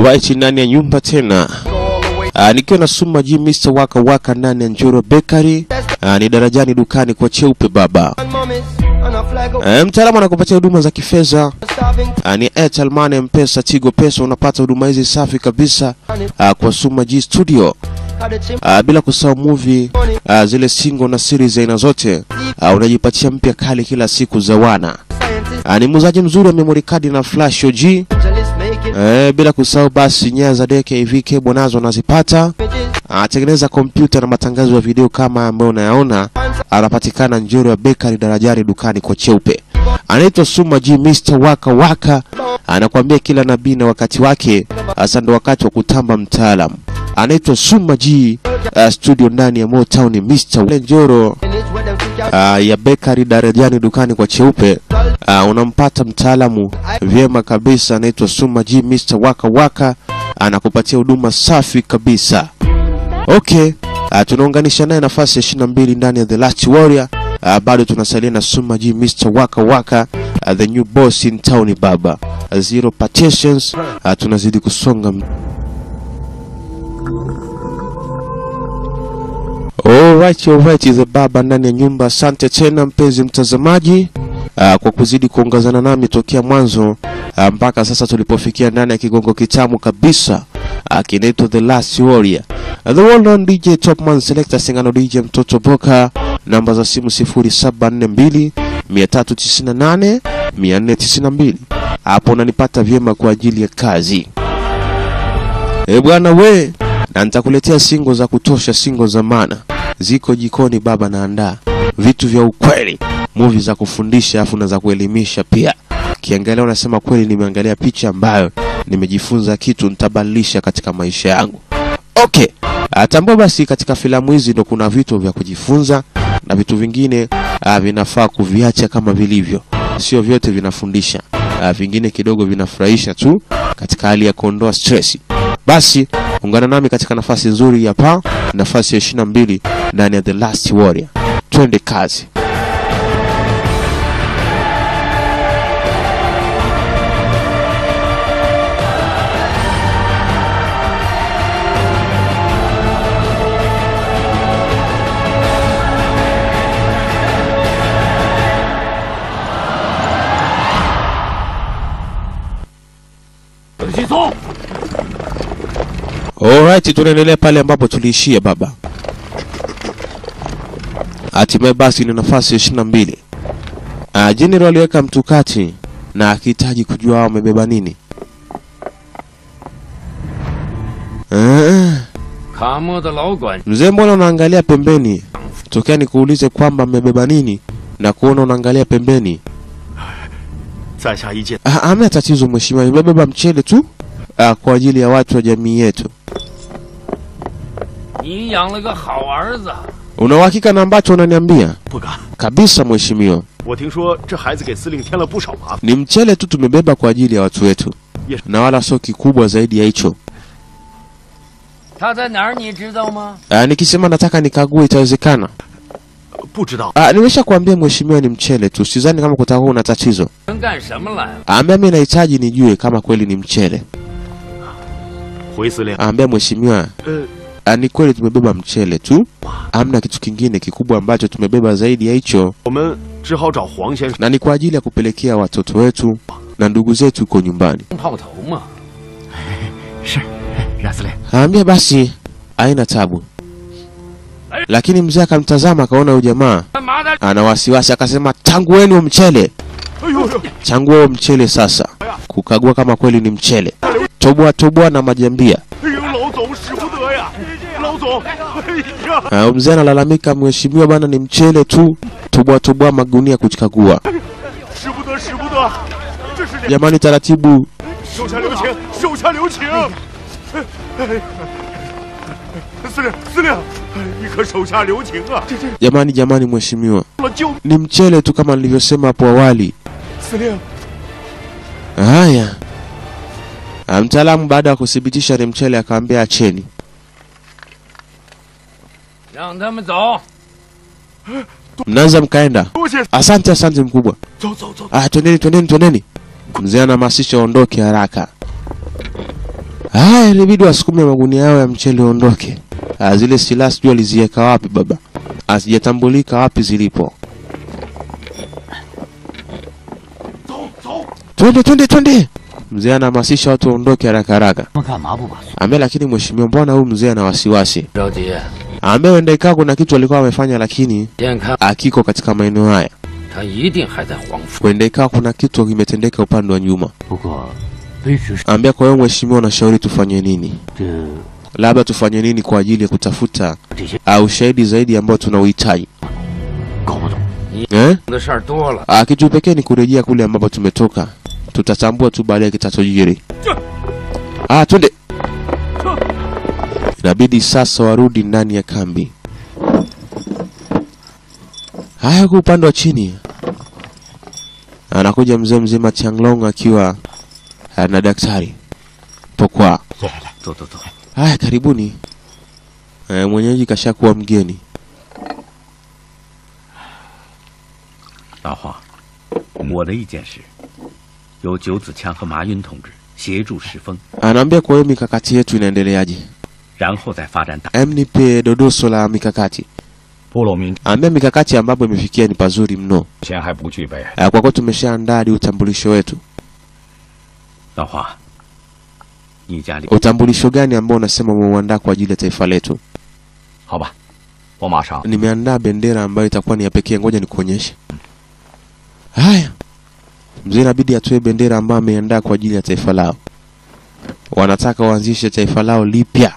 Alright, ndani ya nyumba tena Ah, nikiwa na Suma G Mr. Waka Waka ndani ya Njoro Bakery. Ah, ni darajani dukani kwa cheupe baba. Eh, mtaalamu anakupatia huduma za kifedha Ah, ni Airtel Money, Mpesa, Tigo Pesa. Unapata huduma hizi safi kabisa ah, kwa Suma G Studio. Ah, bila kusahau movie ah, zile single na series aina zote ah, unajipatia mpya kali kila siku za wana. Ah, ni muuzaji mzuri wa memory card na flash OG. Eh, bila kusahau basi nyaya za deke hivi cable nazo unazipata. Anatengeneza kompyuta na matangazo ya video kama ambayo unayaona. Anapatikana Njoro ya Bakery darajani dukani kwa cheupe. Anaitwa Suma G Mr. Waka Waka. Anakuambia kila nabii na wakati wake. Hasa ndo wakati wa kutamba mtaalamu. Anaitwa Suma G uh, studio ndani ya Motown Mr. Wale Njoro uh, ya Bakery darajani dukani kwa cheupe. Uh, unampata mtaalamu vyema kabisa, anaitwa Suma G Mr. Waka Waka, anakupatia huduma safi kabisa. Okay, uh, tunaunganisha naye nafasi ya 22 ndani ya The Last Warrior. Uh, bado tunasalia na Suma G Mr. Waka Waka, uh, the new boss in town baba. Uh, zero partitions. Uh, tunazidi kusonga m- Alright, alright, the baba ndani ya nyumba. Asante tena mpenzi mtazamaji uh, kwa kuzidi kuongozana nami tokea mwanzo uh, mpaka sasa tulipofikia ndani ya kigongo kitamu kabisa uh, kinaitwa The Last Warrior. Uh, the well known DJ Topman Selector Singano DJ Mtoto Boka, namba za simu 0742 398 492. Hapo unanipata vyema kwa ajili ya kazi. Eh bwana we, na nitakuletea singo za kutosha, singo za maana ziko jikoni baba, naandaa vitu vya ukweli, movie za kufundisha afu na za kuelimisha pia. Kiangalia unasema kweli, nimeangalia picha ambayo nimejifunza kitu nitabadilisha katika maisha yangu. Okay, Ah, tambua basi katika filamu hizi ndo kuna vitu vya kujifunza na vitu vingine ah, vinafaa kuviacha kama vilivyo, sio vyote vinafundisha. Ah, vingine kidogo vinafurahisha tu katika hali ya kuondoa stress. Basi ungana nami katika nafasi nzuri ya pa nafasi ya 22 ndani ya The Last Warrior. Twende kazi. Alright, tunaendelea pale ambapo tuliishia baba. Hatimaye basi ni nafasi ya ishirini na mbili. Uh, General aliweka mtukati na akihitaji kujua hao wamebeba nini. Ah, 卡莫的老管 mzee, mbona unaangalia pembeni? Tokea nikuulize kwamba mmebeba nini na kuona unaangalia pembeni. 在下一见。 Ah, Hamna tatizo mheshimiwa, nimebeba mchele tu ah, kwa ajili ya watu wa jamii yetu. 你养了个好儿子， Una uhakika na ambacho unaniambia? 不敢， Kabisa mheshimiwa. 我听说这孩子给司令添了不少麻烦。 Ni mchele tu tumebeba kwa ajili ya watu wetu, Yes. na wala sio kikubwa zaidi ya hicho. 他在哪儿你知道吗？ Ah, nikisema nataka nikague itawezekana? 不知道， Ah, nimesha kuambia mheshimiwa, ni mchele tu, sidhani kama kutakuwa na tatizo. 能干什么来了？ Ambia mimi nahitaji nijue kama kweli ni mchele. 回司令， Ambia mheshimiwa, 呃， ah, ni kweli tumebeba mchele tu, hamna kitu kingine kikubwa ambacho tumebeba zaidi ya hicho, 我们只好找黄先生。 na ni kwa ajili ya kupelekea watoto wetu na ndugu zetu huko nyumbani. 炮头嘛， 是，冉司令， Ambia basi, haina tabu. Lakini mzee akamtazama akaona huyu jamaa 干嘛的？ ana wasiwasi, akasema tangueni huo mchele, 哎呦呦， changua huo mchele sasa, kukagua kama kweli ni mchele. Toboa toboa na majambia. 哎呦，老总使不得呀，老总，哎呀， Uh, mzee analalamika, mheshimiwa bana, ni mchele tu, toboa toboa magunia kuchikagua. 使不得，使不得，这是两 Jamani, taratibu. 手下留情，手下留情。哎哎司令，司令，哎你可手下留情啊！这这 Jamani, jamani, mheshimiwa, 了救 ni mchele tu kama nilivyosema hapo awali. 司令， Haya, Ah, mtaalamu baada ya kuthibitisha ni mchele akaambia acheni. 让他们走。 Mnaweza mkaenda. 多谢， Asante, asante mkubwa. 走走走， Ah, twendeni, twendeni, twendeni. Mzee anahamasisha waondoke haraka. Haya, ilibidi wasukume magunia yao ya mchele ondoke. Ah, zile silaha sijui aliziweka wapi baba, hazijatambulika wapi zilipo. Twende, twende, twende! Mzee anahamasisha watu waondoke haraka haraka. 他们干嘛不把宋 Ambe, lakini mheshimiwa, mbona huyu mzee ana wasiwasi? 着急？ Ambe, wenda ikawa kuna kitu alikuwa amefanya, lakini 眼看 akiko katika maeneo haya. 他一定还在黄府。 Wenda ikawa kuna kitu kimetendeka upande wa nyuma. 不过，卑职是 Ambia, kwa hiyo mheshimiwa, unashauri tufanye nini? 这 Labda tufanye nini kwa ajili ya kutafuta 这些 uh, ushahidi zaidi ambao tunauhitaji 搞不懂。 eh? 的事儿多了， Ah, kitu pekee ni kurejea kule ambapo tumetoka. Tutatambua tu baadaye kitachojiri. Ah, twende. Inabidi sasa warudi ndani ya kambi. Haya, kwa upande wa chini anakuja mzee mzima Changlong akiwa ah, na daktari Pokwa. 来来来，走走走。 Haya, karibuni. Eh, mwenyeji kashakuwa mgeni. 老黄，我的意见是，由九子强和马云同志协助石峰， Anaambia kwa hiyo mikakati yetu inaendeleaje? 然后再发展大。 Em, nipe dodoso la mikakati. 部落民 Ambia mikakati ambapo imefikia ni pazuri mno. 前还不具备， Ah, Kwa kuwa tumeshaandaa hadi utambulisho wetu. 老黄，你家里 Utambulisho gani ambao unasema umeuandaa kwa ajili ya taifa letu? 好吧，我马上 Nimeandaa bendera ambayo itakuwa ni ya pekee, ngoja nikuonyeshe. Haya, mzee inabidi atoe bendera ambayo ameandaa kwa ajili ya taifa lao. Wanataka waanzishe taifa lao lipya.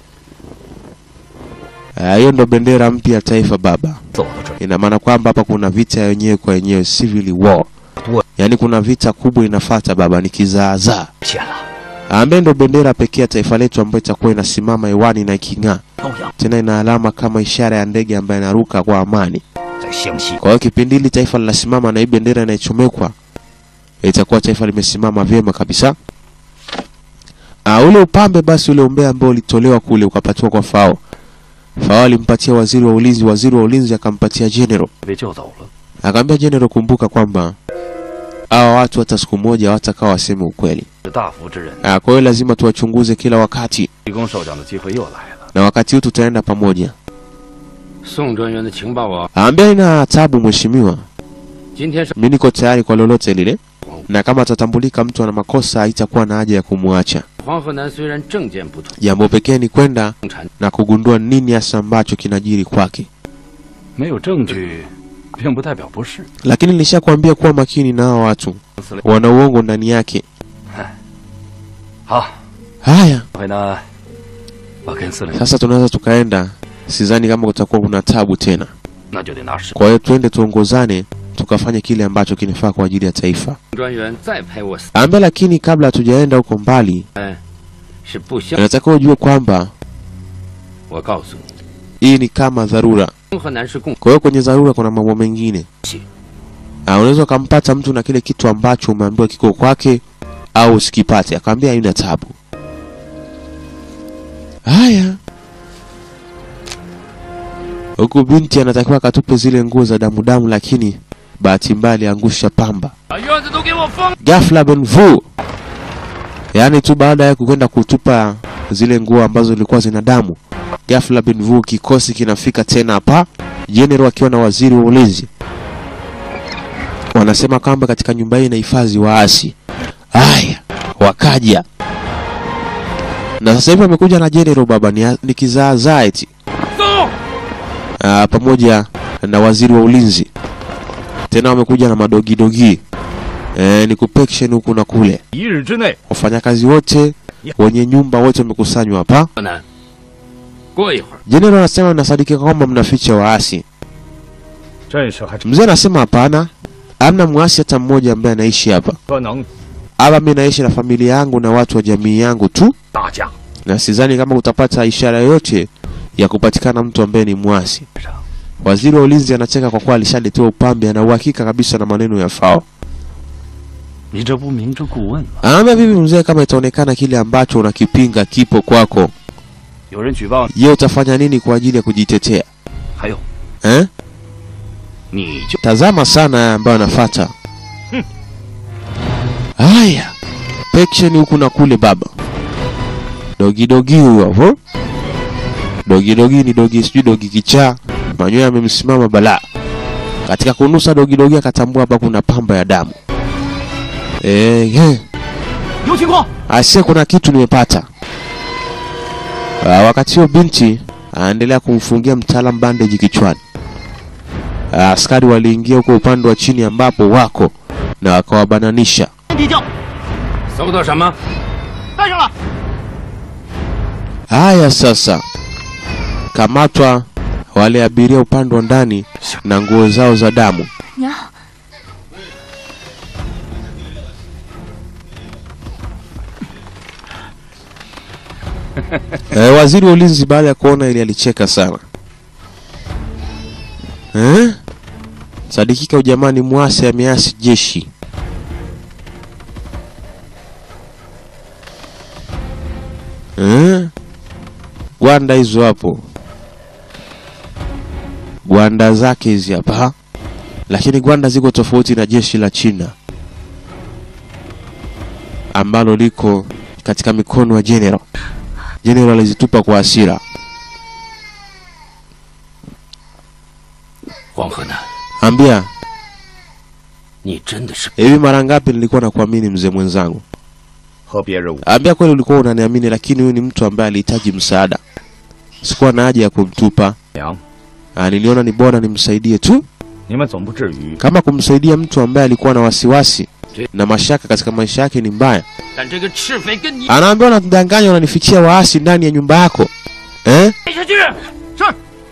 Ah, Hiyo ndo bendera mpya ya taifa baba. 走到这儿， Ina maana kwamba hapa kuna vita ya wenyewe kwa wenyewe, civil war. Yaani kuna vita kubwa inafata baba, ni kizaazaa. 谢了， ambaye ndo bendera pekee ya taifa letu ambayo itakuwa inasimama hewani na iking'aa 高阳 tena ina alama kama ishara ya ndege ambaye inaruka kwa amani. 在湘西， Kwa hiyo kipindi hili taifa linasimama na hii bendera inaichomekwa, itakuwa taifa limesimama vyema kabisa. Ah, ule upambe basi, ule umbea ambao ulitolewa kule ukapatiwa kwa Fao. Fao alimpatia waziri wa ulinzi, waziri wa ulinzi akampatia general. 被救走了。 Akamwambia general, kumbuka kwamba hawa watu hata siku moja hawatakaa waseme ukweli. 是大福之人， Ah, kwa hiyo lazima tuwachunguze kila wakati, 提供受奖的机会又来了。 na wakati huu tutaenda pamoja. 宋专员的情报我 Aambia ina tabu mheshimiwa, 今天是 mimi niko tayari kwa lolote lile, na kama atatambulika mtu ana makosa haitakuwa na haja ya kumwacha. 黄河南虽然政见不同， Jambo pekee ni kwenda 共产 na kugundua nini hasa ambacho kinajiri kwake, 没有证据，并不代表不是。 lakini nilishakwambia kuwa makini na hawa watu, wana uongo ndani yake. 好， Haya, 这回呢，我跟司令， sasa tunaweza tukaenda. Sidhani kama kutakuwa kuna tabu tena, 那就得拿实。 kwa hiyo twende tuongozane, tukafanye kile ambacho kinafaa kwa ajili ya taifa. 专员再派我死， Aambia lakini kabla hatujaenda huko mbali, 哎，是不相。 natakiwa ujue kwamba 我告诉你， hii ni kama dharura. 黄河南是共 Kwa hiyo kwenye dharura kuna mambo mengine. Ah, unaweza ukampata mtu na kile kitu ambacho umeambiwa kiko kwake au usikipate. Akamwambia haina tabu. Haya. Huku binti anatakiwa akatupe zile nguo za damu damu, lakini bahati mbaya aliangusha pamba. 把院子都给我封。 Ghafla Benvu, yaani tu baada ya kwenda kutupa zile nguo ambazo zilikuwa zina damu, ghafla Benvu kikosi kinafika tena hapa, general akiwa na waziri wa ulinzi. Wanasema kwamba katika nyumba hii inahifadhi waasi. Haya, wakaja na sasa hivi wamekuja na general baba, ni, ni kizaazaa eti 走， Ah, pamoja na waziri wa ulinzi tena wamekuja na madogidogi eh, ni kupekshen huku na kule 一日之内， wafanyakazi wote wenye nyumba wote wamekusanywa hapa. 河南，过一会儿 Jenerali anasema inasadikika kwamba mnaficha waasi. 阵势还 Mzee anasema hapana, hamna mwasi hata mmoja ambaye anaishi hapa 可能 hapa. Mimi naishi na familia yangu na watu wa jamii yangu tu, 打架。 na sidhani kama utapata ishara yoyote ya kupatikana mtu ambaye ni mwasi. Waziri wa ulinzi anacheka kwa kuwa alishaletewa upambe, ana uhakika kabisa na maneno ya Fao. 你这不明知故问吗？ Anaambia vipi mzee, kama itaonekana kile ambacho unakipinga kipo kwako, 有人举报你， je, utafanya nini kwa ajili ya kujitetea 还有 eh? 你就 Tazama sana haya ambayo anafuata. Haya, pekshen huku na kule baba. dogi dogi huyo hapo. Dogi dogi ni dogi, sijui dogi kichaa, manyoya yamemsimama balaa. Katika kunusa dogi dogi akatambua hapa kuna pamba ya damu. Eh, eh. 有情况。 Asia, kuna kitu nimepata. Uh, wakati huo binti anaendelea kumfungia mtaalam bandage kichwani. Uh, askari waliingia huko upande wa chini ambapo wako na wakawabananisha. 地窖搜到什么？ 带上了。 Haya sasa, kamatwa wale abiria upande wa ndani na nguo zao za damu. 娘， E, waziri wa ulinzi baada ya kuona ili alicheka sana. Eh? Sadikika ujamani mwasi ameasi jeshi. Eh? Gwanda hizo hapo. Gwanda zake hizi hapa. Lakini gwanda ziko tofauti na jeshi la China ambalo liko katika mikono ya general. General alizitupa kwa hasira. 黄河南， Ambia, 你真的是 hivi mara ngapi nilikuwa nakuamini mzee mwenzangu? 和别人无 Ambia kweli ulikuwa unaniamini, lakini huyu ni mtu ambaye alihitaji msaada. Sikuwa na haja ya kumtupa. 娘， Ah, niliona ni bora nimsaidie tu, 你们总不至于。 kama kumsaidia mtu ambaye alikuwa na wasiwasi na mashaka katika maisha yake ni mbaya. 但这个赤匪跟你 Anaambiwa unadanganya, unanifichia waasi ndani ya nyumba yako eh? 带下去。是。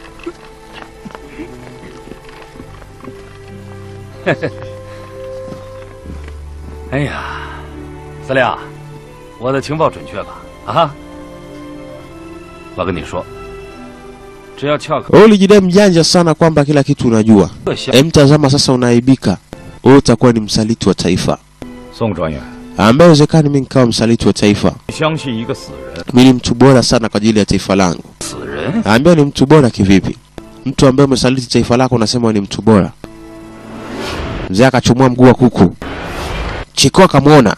哎呀，司令，我的情报准确吧？啊，我跟你说，只要撬开 Wewe ulijidai mjanja sana kwamba kila kitu unajua. 这箱， Em, tazama sasa unaaibika. Wewe utakuwa ni msaliti wa taifa. 宋专员， Ambaye uwezekani mimi nikawa msaliti wa taifa. 相信一个死人， Mimi ni mtu bora sana kwa ajili ya taifa langu. 死人 Ambia ni mtu bora kivipi? Mtu ambaye umesaliti taifa lako unasema ni mtu bora. Mzee akachumua mguu wa kuku. Chiko akamwona.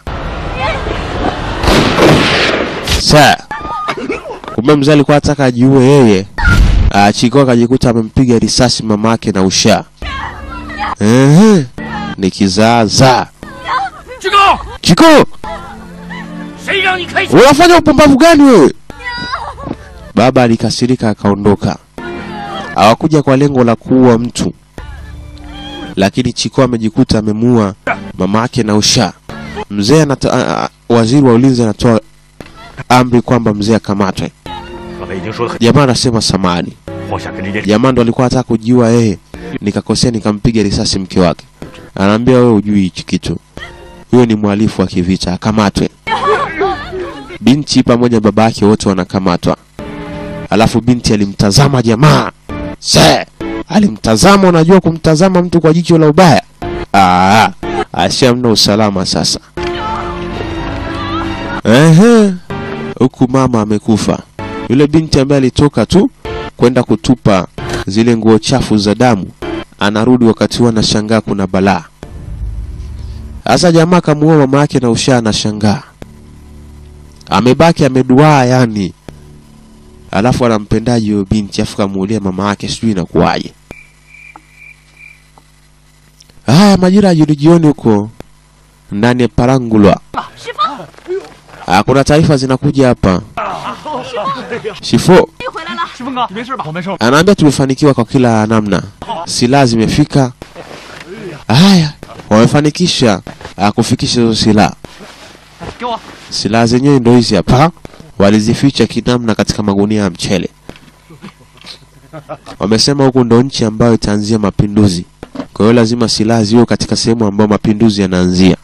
Sa. Kumbe mzee alikuwa anataka ajiue yeye. Ah, Chiko akajikuta amempiga risasi mama yake na usha. Ehe. Ni kizaazaa. 志高， Chiko! 谁让你开枪？ Unafanya upumbavu gani wewe? Baba alikasirika akaondoka. Hawakuja kwa lengo la kuua mtu, lakini Chiko amejikuta amemuua mama yake na usha. Mzee anata, a, a, waziri wa ulinzi anatoa amri kwamba mzee akamatwe. 刚才已经说的很， Jamaa anasema samani, 黄夏跟这件事 jamaa ndo alikuwa anataka kujiua yeye, nikakosea nikampiga risasi mke wake. Anaambia wewe hujui hichi kitu, huyo ni mhalifu wa kivita, akamatwe. Binti pamoja na baba yake wote wanakamatwa, alafu binti alimtazama jamaa se, alimtazama. Unajua kumtazama mtu kwa jicho la ubaya, ah, ashamna usalama sasa. Ehe, huku mama amekufa. Yule binti ambaye alitoka tu kwenda kutupa zile nguo chafu za damu, anarudi wakati huo anashangaa kuna balaa. Sasa jamaa kamuua mama yake na ushaa anashangaa, amebaki ameduaa yani, alafu anampendaje huyo binti, afu kamuulia mama yake, sijui inakuwaje. Haya, majira ya jioni jioni huko ndani ya Parangulwa, Ah, kuna taarifa zinakuja hapa. Shifo 回来了。师峰哥，你没事吧？我没事。 anaambia tumefanikiwa kwa kila namna, silaha zimefika. Haya, wamefanikisha ah, kufikisha hizo silaha. 给我。 Silaha zenyewe ndio hizi hapa, walizificha kinamna katika magunia ya mchele. Wamesema huku ndo nchi ambayo itaanzia mapinduzi, kwa hiyo lazima silaha ziwe katika sehemu ambayo mapinduzi yanaanzia.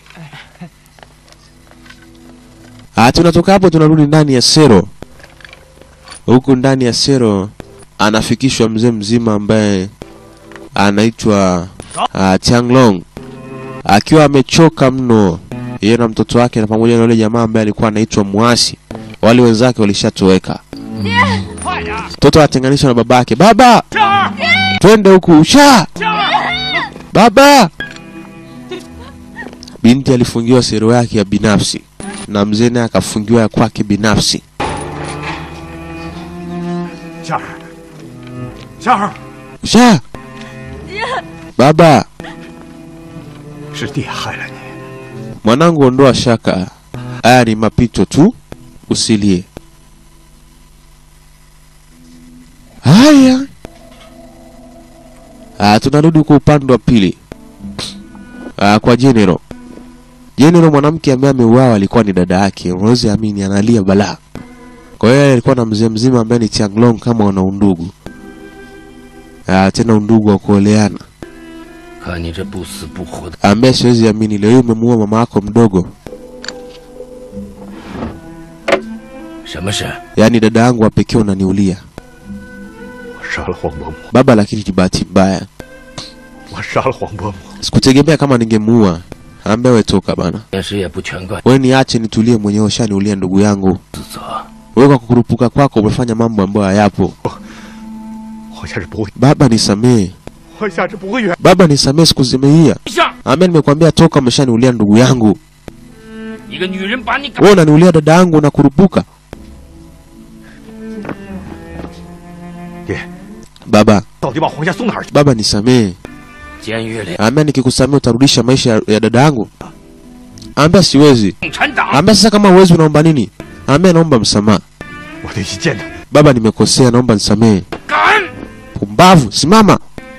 Ah, tunatoka hapo tunarudi ndani ya Sero. Huku ndani ya Sero anafikishwa mzee mzima ambaye anaitwa uh, Tianglong akiwa amechoka mno, yeye na mtoto wake na pamoja na yule jamaa ambaye alikuwa anaitwa Mwasi. Wale wenzake walishatoweka. Mtoto anatenganishwa na babake. Baba, twende huku usha. Baba, binti alifungiwa sero yake ya binafsi na mzee naye akafungiwa ya kwake binafsi. 夏儿，夏儿， Usha! Baba, 是爹害了你。 mwanangu, ondoa shaka, haya ni mapito tu, usilie. Haya, ah, tunarudi kwa upande wa pili ah, kwa General. General, mwanamke ambaye ameuawa alikuwa ni dada yake, unaweza amini, analia balaa. Kwa hiyo yeye alikuwa na mzee mzima ambaye ni Changlong kama wana undugu ah, tena undugu wa kuoleana 看你这不死不活的， ambaye siwezi amini leo hii umemuua mama yako mdogo, 什么事？ yaani dada yangu wa pekee unaniulia 我杀了黄伯母， baba, lakini ni bahati mbaya, 我杀了黄伯母。 sikutegemea kama ningemuua. Ambaye we toka bana, 现实也不全怪 we niache nitulie mwenyewe, ushaniulia ndugu yangu. 自责。 Wewe kwa kukurupuka kwako umefanya mambo ambayo hayapo. 我下次不会， Baba nisamee, 我下次不会原。 baba nisamee, sikuzimeia. 像 Ambaye nimekwambia toka, umeshaniulia ndugu yangu. 一个女人把你搞， Wewe unaniulia dada yangu na kurupuka. 爹， Baba, 到底把黄夏送哪儿去？ baba nisamee. 监狱里 Ambaye nikikusamea utarudisha maisha ya- ya dada yangu. Ambaye siwezi. 共产党 Ambaye sasa kama uwezi unaomba nini? Ambaye naomba msamaha. 我得去见他。 Baba nimekosea, naomba nisamehe. 敢！ Pumbavu, simama.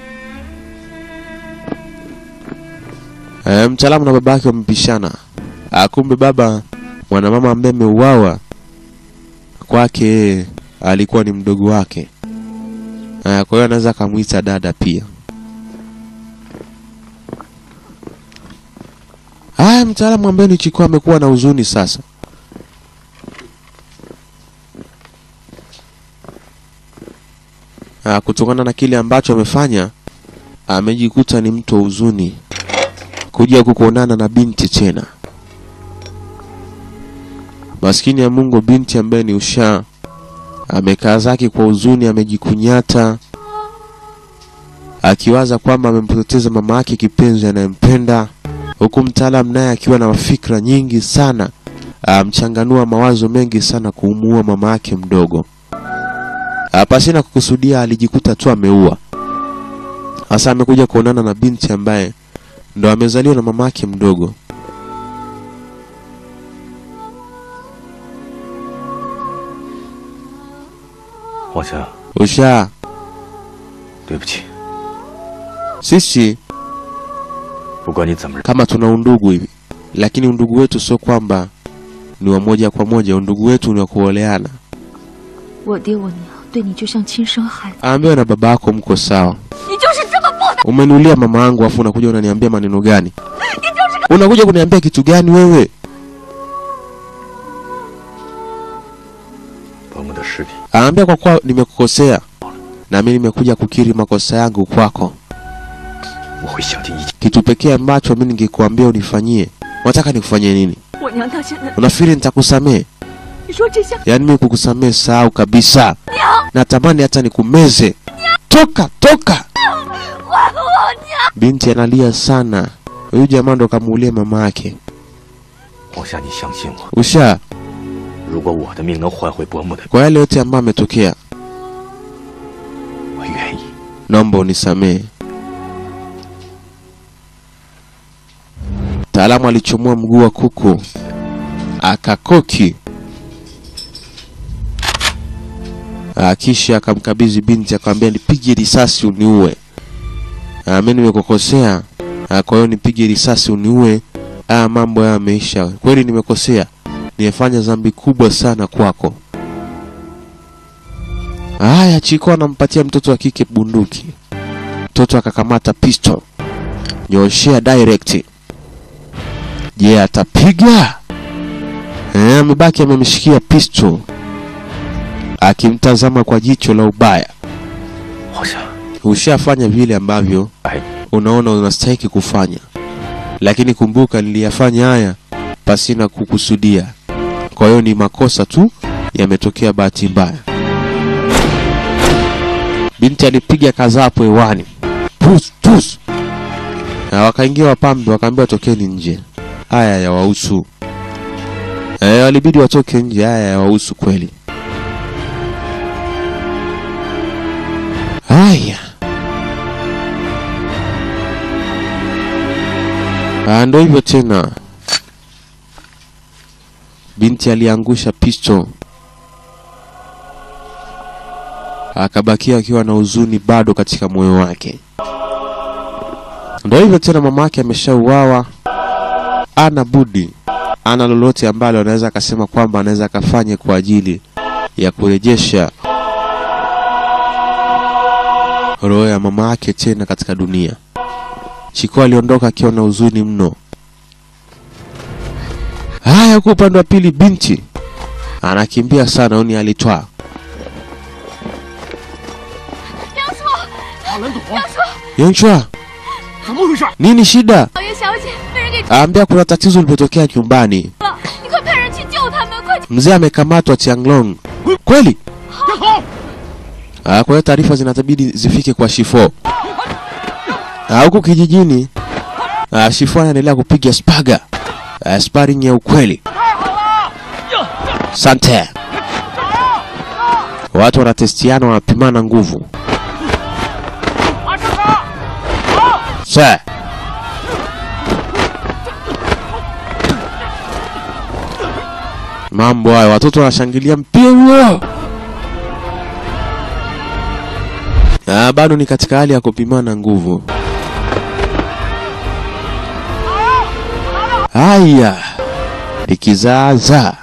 E, mtaalamu na baba yake wamepishana. Ah, Kumbe baba mwanamama ambaye ameuawa kwake yeye alikuwa ni mdogo wake. Ah, Kwa hiyo anaweza akamwita dada pia. Haya, mtaalamu ambaye ni Chiko amekuwa na huzuni sasa. Ah, kutokana na kile ambacho amefanya amejikuta ni mtu wa huzuni kuja kukuonana na binti tena maskini ya Mungu binti ambaye ni usha amekaa zake kwa huzuni amejikunyata akiwaza kwamba amempoteza mama yake kipenzi anayempenda huku mtaalam naye akiwa na mafikra nyingi sana amchanganua mawazo mengi sana kuumuua mama yake mdogo Ah, pasina kukusudia alijikuta tu ameua. Sasa amekuja kuonana na binti ambaye ndo amezaliwa na mama yake mdogo. 黄夏， Usha, 对不起， sisi 不管你怎么认， kama tuna undugu hivi, lakini undugu wetu sio kwamba ni wa moja kwa moja. Undugu wetu ni wa kuoleana. 我爹我娘对你就像亲生孩子， Ambiwa na baba yako mko sawa. 你就是这么不的， Umeniulia mama yangu afu unakuja unaniambia maneno gani? Unakuja kuniambia kitu gani wewe? 伯母的尸体， Anaambia kwa kuwa nimekukosea na mimi nimekuja kukiri makosa yangu kwako. 我会想尽一切。 Kitu pekee ambacho mimi ningekuambia unifanyie, unataka nikufanyie nini? 我娘到现在， Unafikiri nitakusamehe? 你说这些， Yaani mimi kukusamehe sahau kabisa. Natamani hata nikumeze. Toka, toka! Binti analia sana. Huyu jamaa ndo kamuulia mama yake. 黄夏，你相信我， Usha, 如果我的命能换回伯母的， kwa yale yote ambayo ametokea, 我愿意。 naomba unisamehe. Mtaalamu alichomoa mguu wa kuku akakoki, Ah, kisha akamkabidhi binti, akamwambia nipige risasi uniue. Ah, Mimi nimekukosea, Ah, kwa hiyo nipige risasi uniue. Ah, mambo haya yameisha. Kweli nimekosea, nimefanya dhambi kubwa sana kwako. Haya, Chiko anampatia mtoto wa kike bunduki. Mtoto akakamata pistol, nyoshea direct. Je, atapiga? Eh, amebaki amemshikia pistol akimtazama kwa jicho la ubaya. 黄夏， Ushafanya vile ambavyo 哎， unaona unastahiki kufanya, lakini kumbuka, niliyafanya haya pasina kukusudia. Kwa hiyo ni makosa tu yametokea, bahati mbaya. Binti alipiga kazapo hewani, pus pus, na wakaingia wapambe, wakaambiwa tokeni nje, haya yawahusu. Eh, walibidi watoke nje, haya yawahusu kweli. Haya, Ah, ndo hivyo tena. Binti aliangusha pisto, akabakia akiwa na huzuni bado katika moyo wake. Ndo hivyo tena, mama yake ameshauawa, ana budi, ana lolote ambalo anaweza akasema kwamba anaweza akafanye kwa ajili ya kurejesha roho ya mama yake tena katika dunia. Chiko aliondoka akiwa na huzuni mno. Haya, huku upande wa pili, binti anakimbia sana, uni alitwaa 大蓝朵， Yonchwa, 怎么回事？ nini shida? 老爷小姐被人给 Aambia kuna tatizo lilipotokea nyumbani. 了，你快派人去救他们，快！ Mzee amekamatwa Tianglong. Kweli? 别跑！ Ah, kwa hiyo taarifa zinatabidi zifike kwa Shifo. Ah, huku kijijini ah, Shifo anaendelea kupiga spaga. Ah, sparring ya ukweli. Sante. Watu wanatestiana, wanapimana nguvu. Sir. Mambo hayo, watoto wanashangilia mpira huo. Ah, bado ni katika hali ya kupimana nguvu. Haya, ikizaaza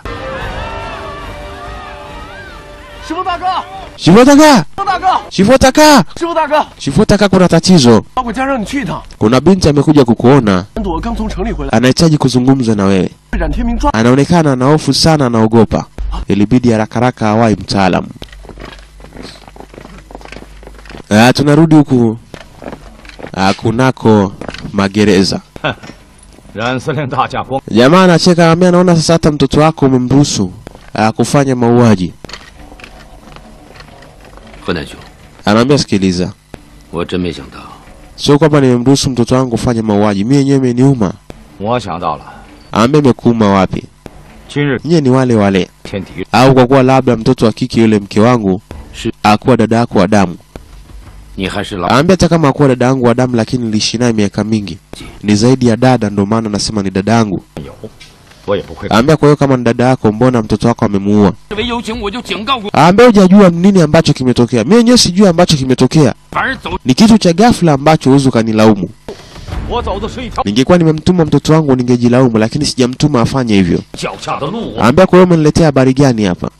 师傅大哥， shivotaka 师傅大哥， shivotaka 师傅大哥， shivotaka, kuna tatizo. 我家让你去一趟。 Kuna binti amekuja kukuona, 蓝朵刚从城里回来， anahitaji kuzungumza na wewe. 被冉天明抓。 Anaonekana ana hofu sana, anaogopa. Ilibidi haraka haraka awai mtaalamu. Ah, tunarudi huku ah, kunako magereza. 冉司令大驾光， Jamaa anacheka anambia, naona sasa hata mtoto wako umemruhusu ah, kufanya mauaji. 河南兄， Anaambia, sikiliza, 我真没想到， sio kwamba nimemruhusu mtoto wangu kufanya mauaji, mimi yenyewe imeniuma. 我想到了， Anaambia, imekuuma wapi? 今日 Nyie ni wale wale, 天敌 au kwa kuwa labda mtoto wa kike yule mke wangu Si- akuwa dada yako wa damu. 你还是老 Anaambia, hata kama akuwa dada yangu wa damu, lakini niliishi naye miaka mingi, ni zaidi ya dada, ndio maana nasema ni dada yangu. 有，我也不会。 Anaambia, kwa hiyo kama ni dada yako, mbona mtoto wako amemuua? 为有情，我就警告过， Anaambia, hujajua nini ambacho kimetokea. Mimi wenyewe sijui ambacho kimetokea, 反而走， ni kitu cha ghafla ambacho huwezi ukanilaumu. 我走的是一条 Ningekuwa nimemtuma mtoto wangu ningejilaumu, lakini sijamtuma afanye hivyo. 脚下的路，我 Anaambia, kwa hiyo umeniletea habari gani hapa?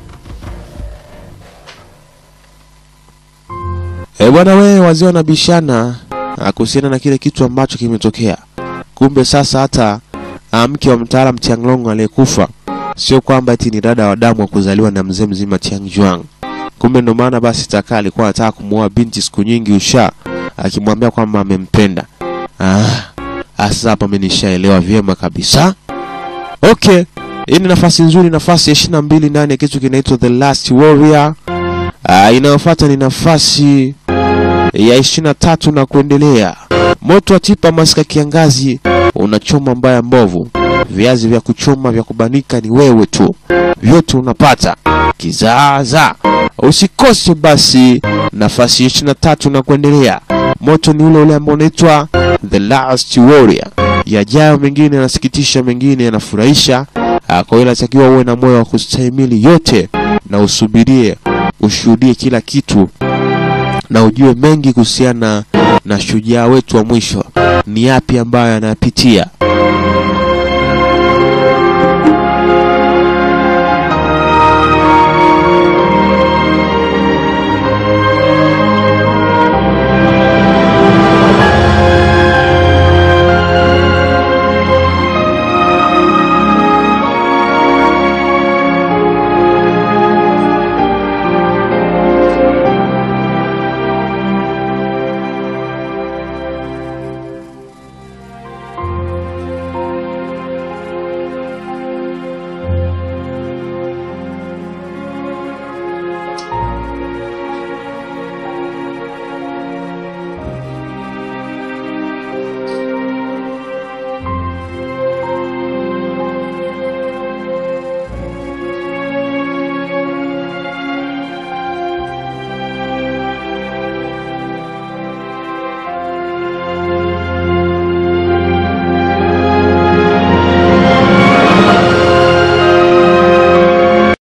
Eh bwana, wewe wazee wanabishana ah, kuhusiana na kile kitu ambacho kimetokea. Kumbe sasa hata ah, mke wa mtaalam Tianglong aliyekufa sio kwamba eti ni dada wa damu wa kuzaliwa na mzee mzima Tiangjuang. Kumbe ndo maana basi Taka alikuwa anataka kumuoa binti siku nyingi usha, akimwambia kwamba amempenda. Ah, sasa hapa mimi nishaelewa vyema kabisa. Okay, hii ni nafasi nzuri, nafasi ya ishirini na mbili ndani ya kitu kinaitwa The Last Warrior. Ah, inayofuata ni nafasi ya ishirini na tatu na kuendelea. Moto wa tipa masika kiangazi unachoma mbaya mbovu, viazi vya kuchoma vya kubanika ni wewe tu, vyote unapata kizaazaa. Usikose basi nafasi ya ishirini na tatu na kuendelea. Moto ni ule ule ambao unaitwa The Last Warrior. Yajayo mengine yanasikitisha, mengine yanafurahisha. Ah, Kwa hiyo inatakiwa uwe na moyo wa kustahimili yote na usubirie, ushuhudie kila kitu na ujue mengi kuhusiana na shujaa wetu wa mwisho, ni yapi ambayo anayapitia.